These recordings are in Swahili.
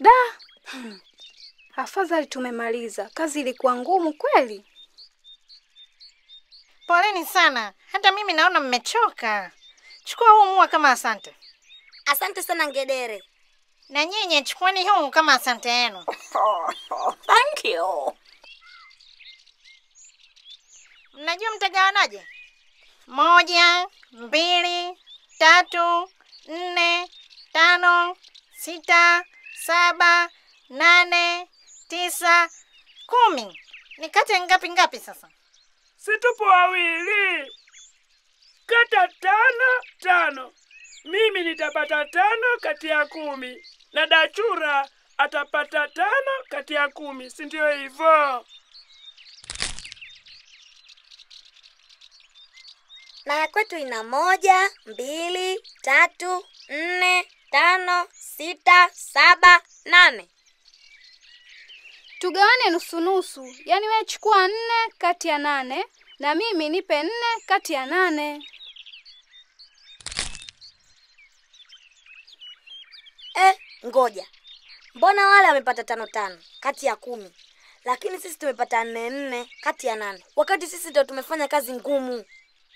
Da, hmm. Afadhali tumemaliza. Kazi ilikuwa ngumu kweli. Poleni sana, hata mimi naona mmechoka. Chukua huu mua kama asante, Asante sana ngedere. na nyinyi chukueni huu kama asante yenu. Thank you. Mnajua mtagawanaje? Moja, mbili, tatu, nne, tano, sita, saba, nane, tisa, kumi. Nikate ngapi ngapi sasa? Si tupo wawili, kata tano tano. Mimi nitapata tano kati ya kumi na Dachura atapata tano kati ya kumi, si ndio hivyo? Na ya kwetu ina moja, mbili, tatu, nne, tano, sita, saba, nane. Tugawane nusu nusu, yaani wewe chukua nne kati ya nane na mimi nipe nne kati ya nane. Eh, ngoja. Mbona wale wamepata tano tano kati ya kumi, lakini sisi tumepata nne nne kati ya nane, wakati sisi ndio tumefanya kazi ngumu.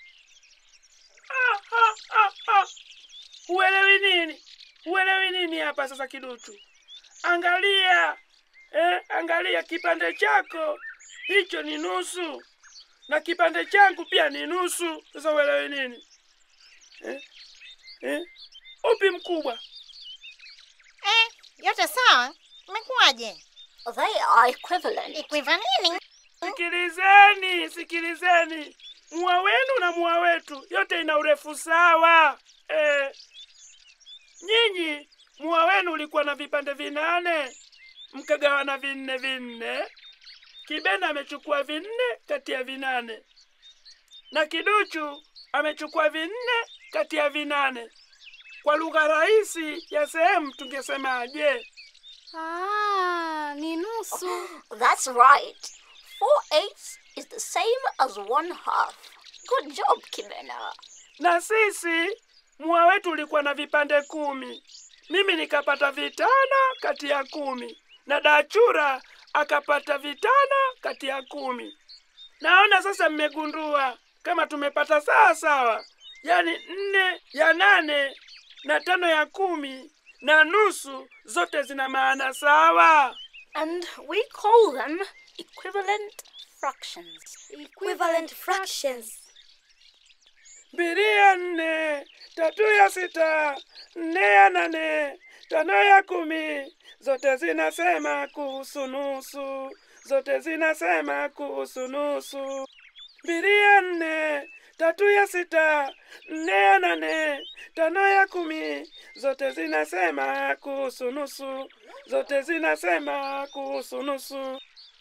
Ah, ah, ah, ah. Uelewi nini? Uelewi nini hapa sasa, kiduchu? Angalia eh, angalia kipande chako hicho ni nusu na kipande changu pia ni nusu. Sasa uelewi nini eh? Eh? Upi mkubwa? Eh, yote sawa? Imekuwaje? They are equivalent. Ikwiva nini? Sikilizeni, sikilizeni, mua wenu na mua wetu yote ina urefu sawa eh. Nyinyi mua wenu ulikuwa na vipande vinane mkagawana vinne vinne. Kibena amechukua vinne kati ya vinane na Kiduchu amechukua vinne kati ya vinane. Kwa lugha rahisi ya sehemu tungesemaje? Ah, ni nusu. That's right. Four eighths is the same as one half. Good job, Kimena. na sisi mua wetu ulikuwa na vipande kumi. Mimi nikapata vitano kati ya kumi na Dachura akapata vitano kati ya kumi. Naona sasa mmegundua kama tumepata sawa sawa, yaani nne ya nane na tano ya kumi na nusu zote zina maana sawa. And we call them equivalent fractions. Equivalent fractions. mbili ya nne, tatu ya sita, nne ya nane, tano ya kumi, zote zinasema kuhusu nusu, zote zinasema kuhusu nusu. Mbili ya nne, tatu ya sita, nne ya nane, tano ya kumi, zote zinasema kuhusu nusu, zote zinasema kuhusu nusu.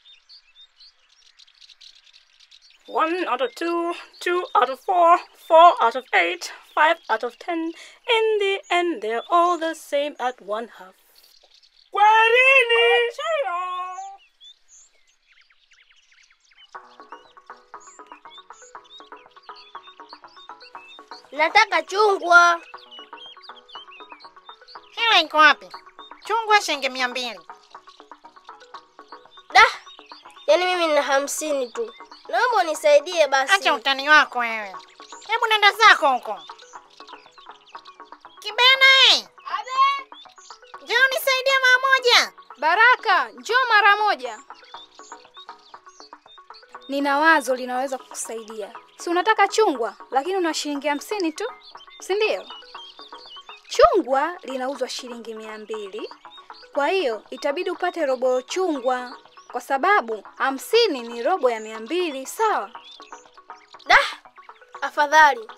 One out of two, two out of four, four out of eight, five out of ten. In the end, they're all the same at one half. Kwaherini. Nataka chungwa. Hela iko wapi? Chungwa shilingi mia mbili. Da, yaani mimi nina hamsini tu. Naomba unisaidie basi. Acha utani wako wewe. Hebu nenda zako huko. Kibena eh! Njoo nisaidie mara moja. Baraka, njoo mara moja. Nina wazo linaweza kukusaidia. Si unataka chungwa, lakini una shilingi hamsini tu, si ndio? Chungwa linauzwa shilingi mia mbili, kwa hiyo itabidi upate robo chungwa, kwa sababu hamsini ni robo ya mia mbili. Sawa? Da, afadhali.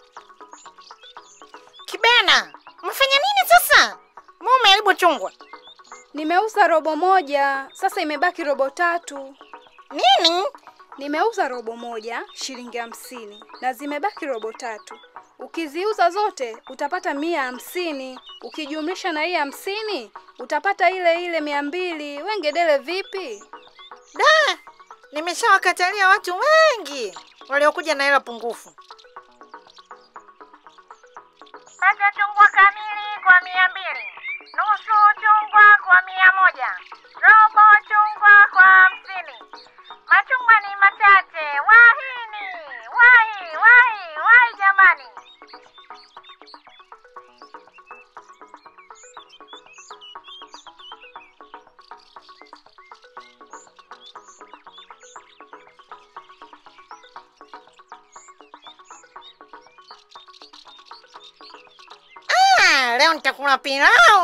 Kibena, umefanya nini sasa? Mbona umeharibu chungwa? Nimeuza robo moja, sasa imebaki robo tatu. Nini? Nimeuza robo moja shilingi hamsini na zimebaki robo tatu. Ukiziuza zote utapata mia hamsini. Ukijumlisha na hii hamsini utapata ile ile mia mbili. Wengedele vipi? Da, nimeshawakatalia watu wengi waliokuja na hela pungufu. Pata chungwa kamili kwa mia mbili, nusu chungwa kwa mia moja, robo chungwa kwa hamsini. Machungwa ni machache. Wahini, wahi, wahi, wahi jamani. Ah, leo nitakula pilau.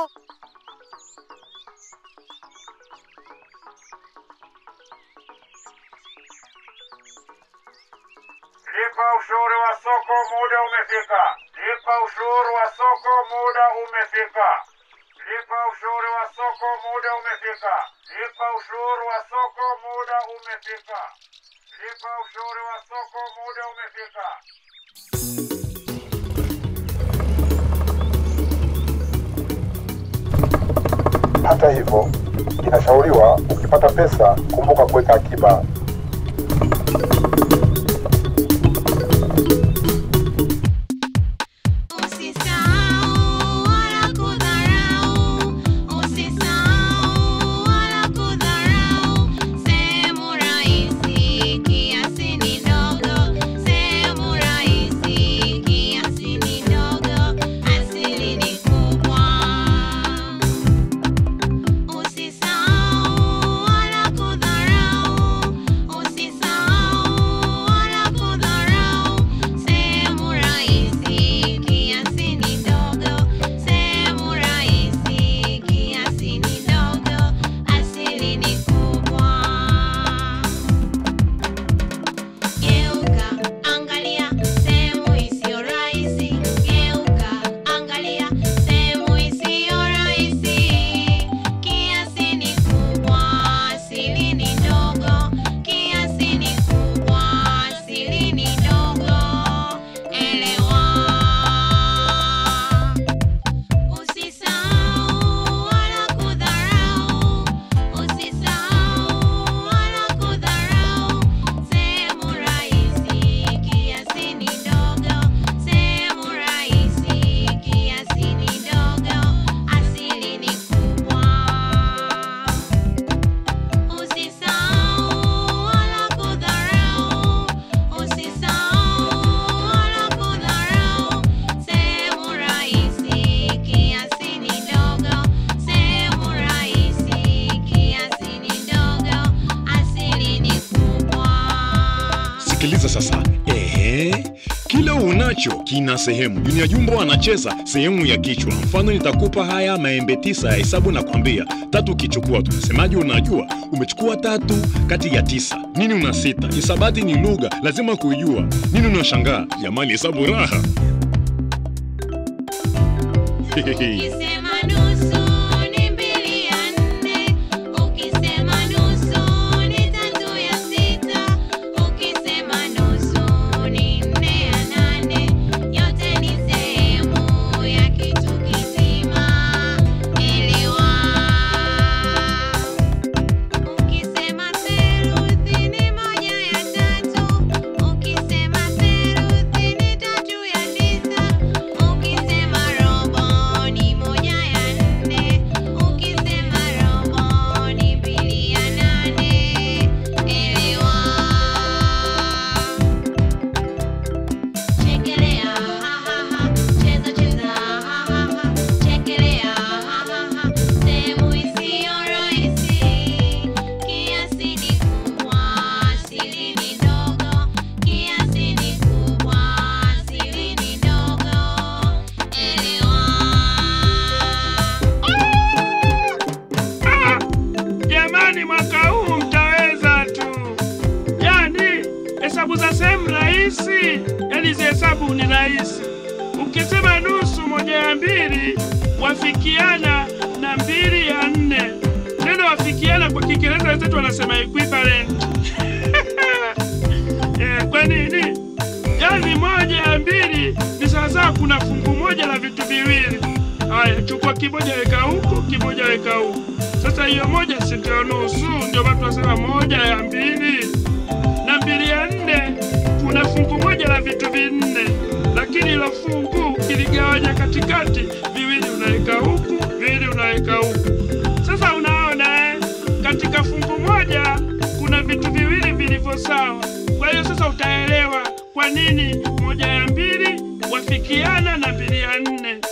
Lipa ushuru wa soko, muda umefika. Lipa ushuru wa soko, muda umefika. Lipa ushuru wa soko, muda umefika. Lipa ushuru wa soko, muda umefika. Lipa ushuru wa soko, muda umefika. Hata hivyo, inashauriwa ukipata pesa, kumbuka kuweka akiba Usisahau wala kudharau, usisahau wala kudharau. Sehemu rahisi kiasi ni ndogo, sehemu rahisi kiasi ni ndogo, asili ni kubwa. Usisahau wala kudharau, usisahau wala kudharau. Sehemu rahisi kiasi ni ndogo, sehemu rahisi kiasi ni ndogo, asili ni kubwa. Geuka, angalia sehemu isiyo rahisi. Geuka, angalia sehemu isiyo rahisi. Kiasi ni kubwa, asili ni ndogo. Kiasi ni kubwa, asili ni ndogo. Elewa. Usisahau wala kudharau, usisahau wala kudharau. Sehemu rahisi kiasi ni ndogo, sehemu rahisi kiasi ni ndogo, asili ni kubwa. Usisahau wala kudharau, usisahau wala kudharau. Sehemu rahisi kiasi ni ndogo, sehemu rahisi kiasi ni ndogo, asili ni kubwa. Sikiliza sasa. Ehe, kila unacho kina sehemu. Junior Jumbo anacheza sehemu ya kichwa. Mfano, nitakupa haya maembe tisa ya hesabu na kwambia tatu ukichukua tunasemaje? Unajua umechukua tatu kati ya tisa. Nini una sita? Hisabati ni lugha, lazima kuijua. Nini unashangaa? Jamani, hesabu raha. Ukisema nusu ni mbili ya nne, ukisema nusu ni tatu ya sita, ukisema nusu ni nne ya nane, yote ni sehemu ya kitu kizima. Elewa. Ukisema theluthi ni moja ya tatu, ukisema theluthi ni tatu ya tisa, ukisema robo ni moja ya nne, ukisema robo ni mbili ya nane. Elewa. Chekelea, ha ha ha, cheza cheza, ha ha ha, chekelea, ha ha ha, sehemu isiyo rahisi, kiasi ni kubwa, asili ni ndogo, kiasi ni kubwa, asili ni ndogo, elewa. Jamani, mwaka huu mtaweza tu. Yani hesabu za sehemu rahisi, yani hizi hesabu ni rahisi. Ukisema nusu moja ya mbili wafikiana na mbili ya nne. Neno wafikiana kwa Kiingereza wenzetu wanasema equivalent. Eh, kwa nini? Yani moja ya mbili ni sawasawa, kuna fungu moja la vitu viwili. Haya, chukua kimoja weka huku, kimoja weka huku. Sasa hiyo moja si ndio nusu? Ndio watu wasema moja ya mbili na mbili ya nne, kuna fungu moja la vitu vinne, lakini lakini ilo fungu kiligawanya katikati, viwili unaweka huku, viwili unaweka huku. Sasa unaona eh, katika fungu moja kuna vitu viwili vilivyo sawa. Kwa hiyo sasa utaelewa kwa nini moja ya mbili wafikiana na mbili ya nne.